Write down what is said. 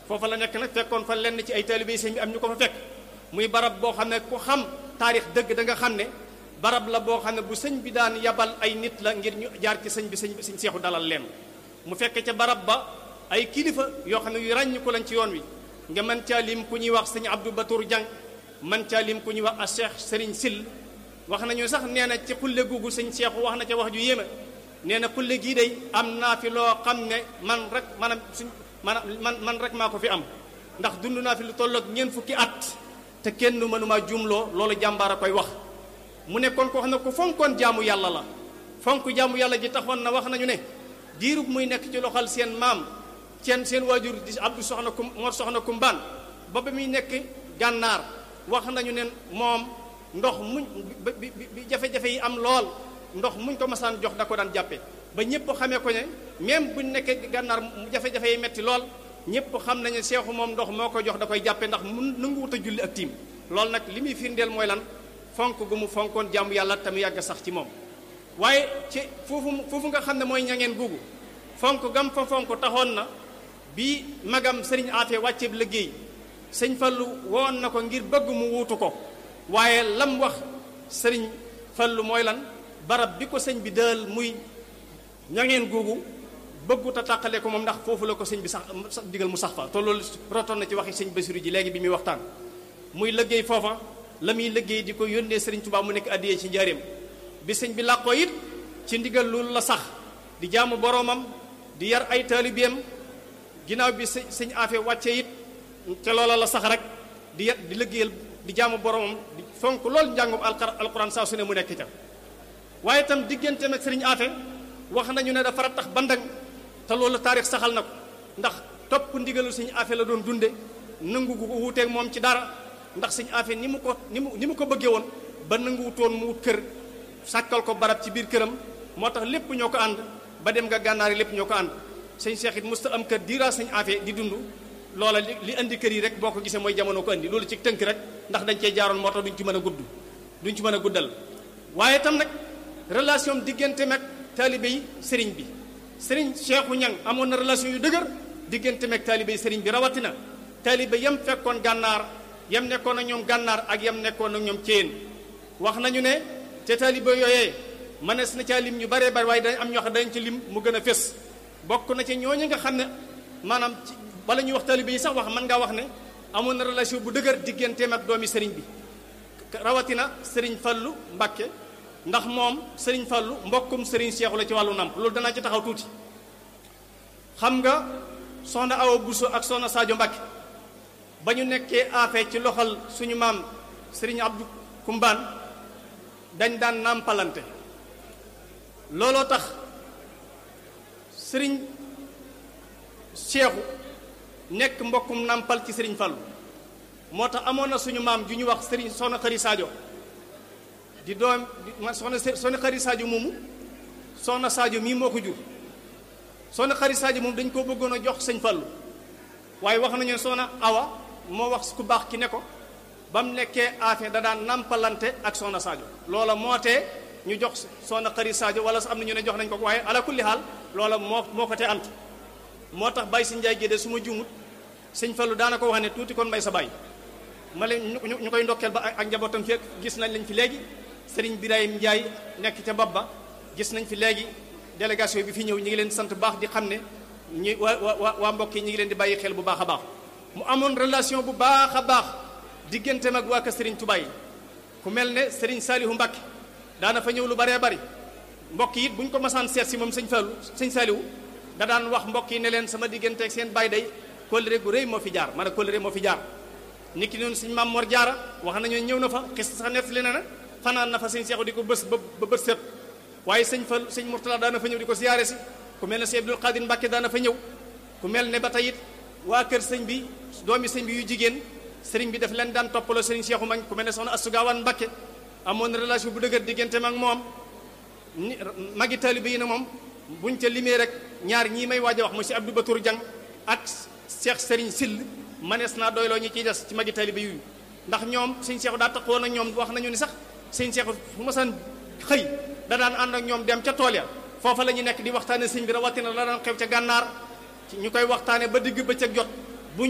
foofa la nekk nag fekkoon fa lenn ci ay taalibe sëñ bi am ñu ko fa fekk muy barab boo xam ne ku xam taarix dëgg da nga xam ne barab la boo xam ne bu sëñ bi daan yabal ay nit la ngir ñu jaar ci sëñ bi sëñ sëñ seexu dalal leen mu fekk ca barab ba ay kilifa yoo xam ne yu ràññ ko lañ ci yoon wi nga mën caa lim ku ñuy wax sëñ Abdou Batour Diang man caa lim ku ñuy wax a Cheikh Serigne Sill wax nañu sax nee na ci xulle googu sëñ seexu wax na ca wax ju yéeme nee na xulle gii day am naa fi loo xam ne man rek maanaam suñ maanaam man man rek maa ko fi am ndax dund naa fi lu tolloog ñeent fukki at te kenn mënumaa jumloo loolu jàmbaar a koy wax mu nekkoon koo xam ne ku fonkoon jaamu yàlla la fonk jaamu yàlla ji taxoon na wax nañu ne diirub muy nekk ci loxal seen maam seen seen waajur di Abdou soxna kum Mor soxna kumbaan ba ba muy nekk gànnaar wax nañu ne moom ndox muñ bi bi jafe-jafe yi am lool ndox muñ ko masaan jox da ko daan jàppe ba ñëpp xamee ko ne même buñ nekkee gànnaar jafe-jafe yi metti lool ñëpp xam nañu seexu moom ndox moo ko jox da koy jàppe ndax mun nanguwut a julli ak tiim loolu nag li muy firndeel mooy lan fonk gu mu fonkoon jàmm yàlla te mu yàgg sax ci moom waaye ci foofu foofu nga xam ne mooy ñangeen googu fonk gam fa fonk taxoon na bi magam sëriñ Afe wàcceeb liggéey sëñ Fallu woon na ko ngir bëgg mu wuutu ko waaye lam wax sëriñ Fallu mooy lan barab bi ko sëñ bi dël muy ñangeen googu bëggut a tàqale ko moom ndax foofu la ko sëñ bi sax digal mu sax fa te loolu rotoon na ci waxi sëñ Basiru ji léegi bi muy waxtaan muy liggéey foofa la muy liggéey di ko yónnee sëriñ Tuubaa mu nekk addiyee ci njaareem bi sëñ bi làqoo it ci ndigal loolu la sax di jaamu boroomam di yar ay taalibeem ginnaaw bi sëñ sëñ Afe wàcce it ca loola la sax rek di yar di liggéeyal di jaamu boroomam di fonk loolu njàngum alquran saa su ne mu nekk ca waaye itam diggante nag sëriñ Afe wax nañu ne dafa tax bandang te loolu taarix saxal na ko ndax topp ndigalu sëñ Afe la doon dunde nangu gu ko wuuteeg moom ci dara ndax sëñ Afe ni mu ko ni mu ni mu ko bëggee woon ba nanguwutoon mu wut kër sàkkal ko barab ci biir këram moo tax lépp ñoo ko ànd ba dem nga gànnaar yi lépp ñoo ko ànd sëñ Cheikh it musta am kër diira sëñ Afe di dund loola li li indi kër yi rek boo ko gisee mooy jamono ko indi loolu ci tënk rek ndax dañ cee jaaroon moo tax duñ ci mën a gudd duñ ci mën a guddal waaye tam nag relation diggante mag taalibe yi sëriñ bi sëriñ Cheikhu Ñang amoon na relation yu dëgër diggante mag taalibe yi sëriñ bi rawatina taalibe yam fekkoon gànnaar yam nekkoon ak ñoom gànnaar ak yam nekkoon ak ñoom céen wax nañu ne te taalibe yooyee mënees na caa lim ñu baree bari waaye dañ am ñoo xam dañ ci lim mu gën a fés bokk na ci ñooñu nga xam ne maanaam ci bala ñuy wax taalibe yi sax wax mën ngaa wax ne amoon na relation bu dëgër digganteem ak doomi sëriñ bi rawatina sëriñ Fallu Mbàkke ndax moom sëriñ Fallu mbokkum sëriñ Seexu la ci wàllu nàmp loolu danaa ci taxaw tuuti xam nga soxna Awa Buso ak soxna Sadio Mbàkke ba ñu nekkee affaire ci loxal suñu maam sëriñ Abdou Kumbaan dañ daan nàmpalante looloo tax sëriñ Seexu nekk mbokkum nàmpal ci sëriñ Fallu moo tax amoon na suñu maam ju ñu wax sëriñ soxna Xari Sadio di doom man soxna soxna Xari Sadio moomu soxna Sadio mii moo ko jur soxna Xari Sadio moom dañ koo bëggoon a jox sëñ Fallu waaye wax nañu soxna Awa moo wax ku baax ki ne ko ba mu nekkee affaire da daan nampalante ak soxna Sadio loola moo tee ñu jox soxna Xari Sadio wala sax am na ñu ne jox nañ ko waaye ala kulli xaal loola moo moo ko tee ant moo tax Baye si Njaay gédé su ma juumut sëñ Fallu daana ko wax ne tuuti kon mbay sa baay ma leen ñu koy ndokkeel ba ak njabootam fekk gis nañ lañ fi léegi sëriñ Birahim Njaay nekk ca bopp ba gis nañ fi léegi délégation bi fi ñëw ñi ngi leen sant baax di xam ne ñi waa waa waa mbokk yi ñi ngi leen di bàyyi xel bu baax a baax mu amoon relation bu baax a baax digganteem ak waa ka sëriñ Tuubaa yi ku mel ne sëriñ Saalihu Mbàkke daana fa ñëw lu baree bari mbokk yi it bu ñu ko masaan seet si moom sëñ Fallu sëñ Saalihu da daan wax mbokk yi ne leen sama diggante ak seen baay day kóllëre gu rëy moo fi jaar maanaam kóllëre moo fi jaar niki noonu sëñ Maam Mor Jaara wax nañu ñëw na fa xis sax nettali na ne fanaan na fa sëñ Seexu di ko bës ba ba bët set waaye sëñ Fall sëñ Murtala daana fa ñëw di ko siyaare si ku mel ne sëñ Abdul Xaadir Mbàkke daana fa ñëw ku mel ne ba tey it waa kër sëñ bi doomi sëñ bi yu jigéen sëriñ bi daf leen daan toppaloo sëriñ Seexu mag ku mel ne soxna Astu Gaawaan Mbàkke amoon relation bu dëgër diggante mag moom ni magi taalibe yi na moom buñ ca limee rek ñaar ñii may waaj a wax monsieur Abdou Batour Diang ak Cheikh Serigne Sill manees naa doyloo ñi ciy des ci magi taalibe yu ndax ñoom sëñ Seexu daa taxawoon ak ñoom wax nañu ni sax sëñ Seexu fu ma san xëy da daan ànd ak ñoom dem ca tool ya foofa la ñu nekk di waxtaane sëñ bi rawatina la daan xew ca gànnaar ñu koy waxtaane ba digg bëccëg jot